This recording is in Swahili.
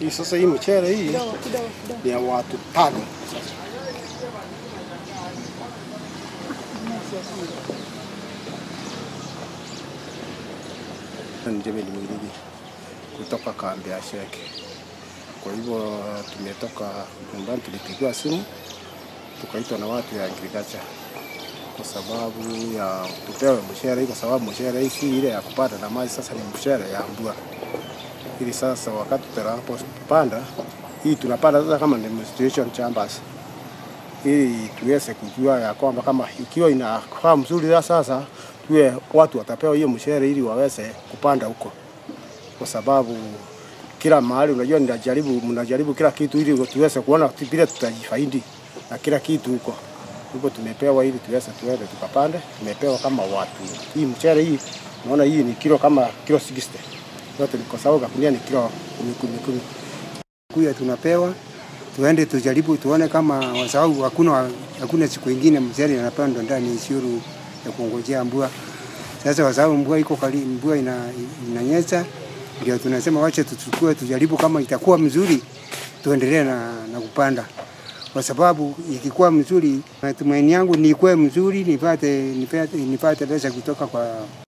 Hii sasa hii mchele hii Kidogo kidogo kidogo. ni ya watu tano. Njemeli Mwiligi kutoka kambi ya Sheke. Kwa hivyo tumetoka nyumbani, tulipigiwa simu tukaitwa na watu ya agriculture kwa sababu ya tupewe mshahara hii, kwa sababu mshahara hii si ile ya kupanda na maji, sasa ni mshahara ya mvua. Ili sasa wakati tunapopanda hii tunapanda sasa kama demonstration chambers, ili tuweze kujua ya kwamba kama ikiwa inakaa mzuri ya sasa tuwe watu watapewa hiyo mshahara ili waweze kupanda huko, kwa sababu kila mahali unajua, ninajaribu mnajaribu kila kitu ili tuweze kuona vile tutajifaidi na kila kitu huko hivyo tumepewa ili tuweze tuende tukapande. Tumepewa kama watu hii mchele hii, naona hii ni kilo kama kilo 60 yote, kwa sababu kakunia ni kilo kumi kumi kumi. kuya tunapewa tuende tujaribu tuone kama kwa sababu hakuna hakuna siku ingine mzee anapandwa ndani isiuru ya kuongojea mvua. Sasa kwa sababu mvua iko kali, mvua ina, inanyesha, ndio tunasema wacha tuchukue tujaribu, kama itakuwa mzuri tuendelee na, na kupanda, kwa sababu ikikuwa mzuri, matumaini yangu ni ikuwe mzuri, nipate nipate nipate pesa kutoka kwa